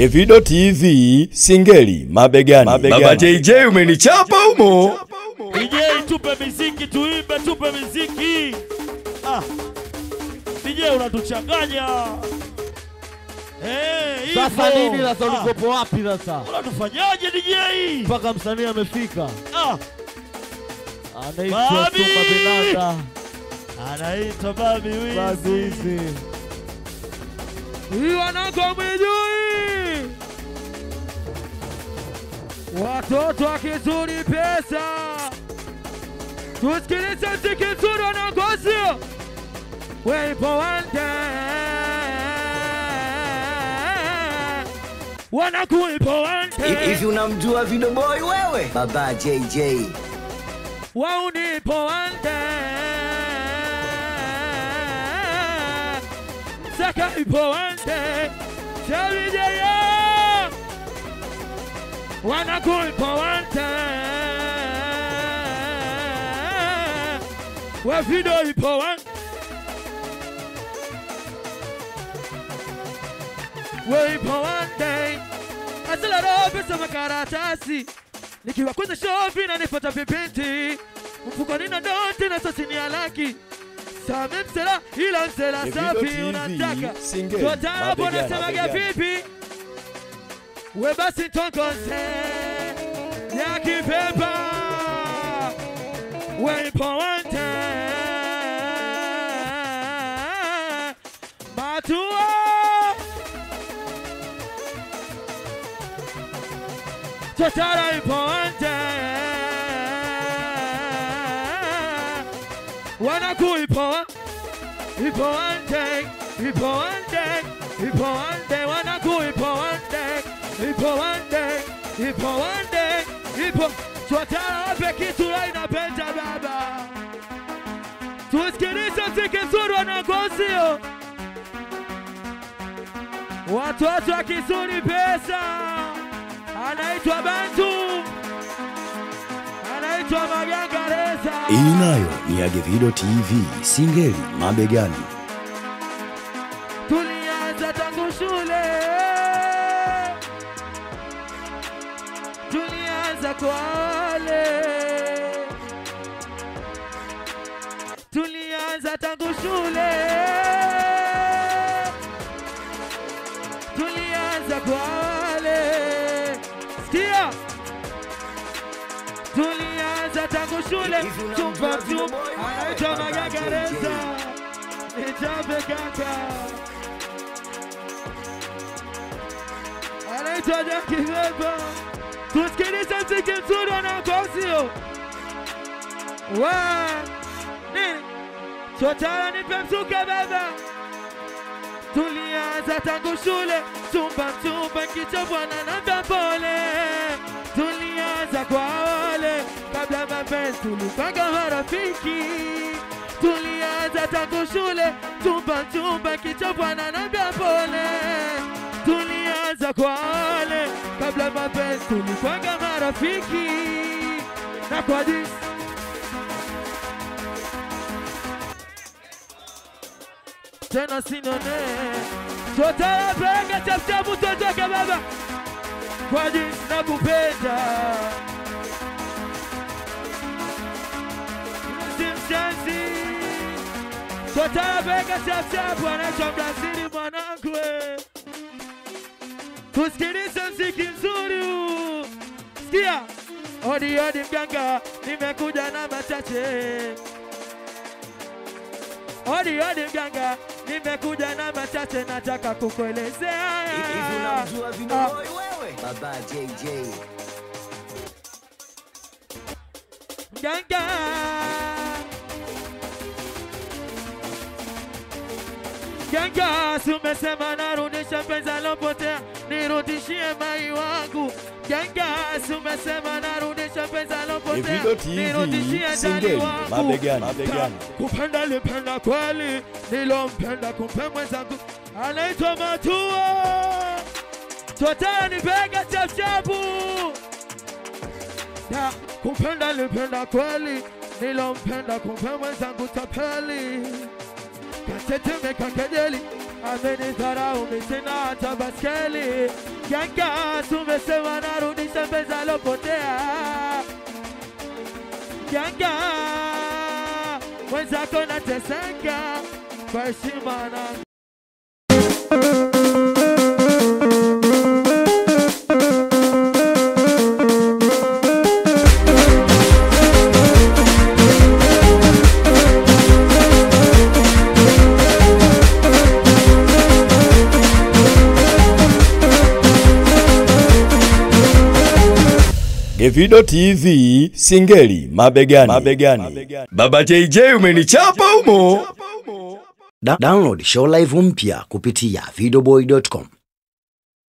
Evido TV Singeli mabegani. Baba JJ umenichapa humo. DJ tupe miziki tuimbe, tupe miziki. Ah. DJ unatuchanganya. Eh, hivyo. Sasa nini sasa, Ah, ulikopo wapi sasa Unatufanyaje DJ? mpaka msanii amefika? Ah, Anaitwa Babi! Suma Benanda anaitwa Babi Wizi. Bazizi. Hii wanako mwijui, watoto wa kizuri pesa, tusikilize mziki mzuri wanangosio weipo wande wanakuipo wande Hivi unamjua Video Boy wewe? Baba JJ. waunipo wande saka ipo wande shawijaya wanakuipo wande wavido ipo wande weipo wande asilaro pesa makaratasi nikiwa kwenye shopi na nipata vipindi mfukoni na noti na sosini ya laki same msela ila msela Evido safi TV, unataka Singeli, totarapo mabegani, nasemaga mabegani. vipi we basi tonkonse ya kipepa weipo wante matua Totara ipo wante wanaku ipo ipo wante ipo wante ipo wante wanaku ipo wante ipo wante ipo wante ipo Totara wape kitu la inapenda baba tusikilize mziki mzuri wanagosio watoto wa kizuri pesa anaitwa Bantu, anaitwa Magangareza. Hii nayo ni ya Evido TV Singeli mabegani. Tulianza tangu shule, tulianza kwa wale, tulianza tangu shule, tulianza kwa wale. Sikia, tulianza tangu shule, Hivi unamjua chumba Video chumba, Boy wewe? anaitwa Baba Magangareza. JJ. Nichape kaka, anaitwa Jaki Beba. Tusikilize mziki mzuri wanaokosio wa nini chotara nipe mzuka baba. Tulianza tangu shule, chumba chumba, kicha bwana namba pole. Tulianza kwa wale kabla mapenzi, tulipanga marafiki. Tulianza tangu shule, chumba chumba, kicha bwana namba pole. Tulianza kwa wale kabla mapenzi, tulipanga marafiki na kwa jinsi tena sinone totala pega chapchapu totoke baba kwa jinsi nakupenda simshenzi totala pega chapchapu anaitwa Brazili mwanangu we. tusikilize mziki mzuri huu sikia odi odi mganga nimekuja na machache Odi odi mganga, nimekuja na machache nataka kukuelezea. Hivi unamjua Video Ah, Boy wewe? Baba JJ. Mganga Mganga, si umesema narudisha penzi alopotea, nirudishie mai wangu. Mganga, si umesema narudisha penzi alopotea, Evido TV nirudishie ndani Singeli wangu. mabegani, mabegani. kupenda lipenda kweli, nilompenda kumpe mwenzangu anaitwa Matua. Totara nipega chapchapu ya kupenda lipenda kweli, nilompenda kumpe mwenzangu tapeli katetemeka kejeli amenidharau mimi sina hata baskeli. Yanga tumesema narudisha pesa alopotea. Yanga mwenzako nateseka kwa heshima na Gevido TV Singeli mabegani. mabegani. Baba JJ umenichapa umo. Da download show live mpya kupitia videoboy.com